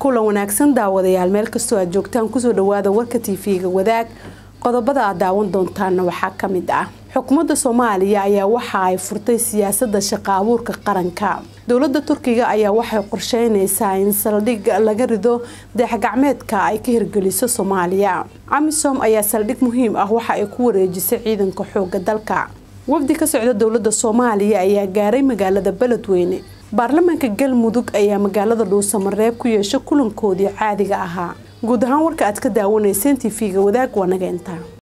kulan wanaagsan daawadayaal meel kastoo aad joogtaan kusoo dhawaada warka tv-ga wadaag qodobada aad daawan doontaana waxaa kamid ah xukuumadda soomaaliya ayaa waxa ay furtay siyaasada shaqa abuurka qaranka dowlada turkiga ayaa waxay qorsheyneysaa in saldhig laga rido daexgacmeedka ay ka hirgeliso soomaaliya amisom ayaa saldhig muhiim ah waxa ay ku wareejisay ciidanka xooga dalka wafdi ka socda dowlada soomaaliya ayaa gaaray magaalada beledweyne baarlamaanka galmudug ayaa magaalada dhuusamareeb ku yeeshay kulankoodii caadiga ahaa guud ahaan warka aad ka daawanayseen tv-ga wadaag waa nageynta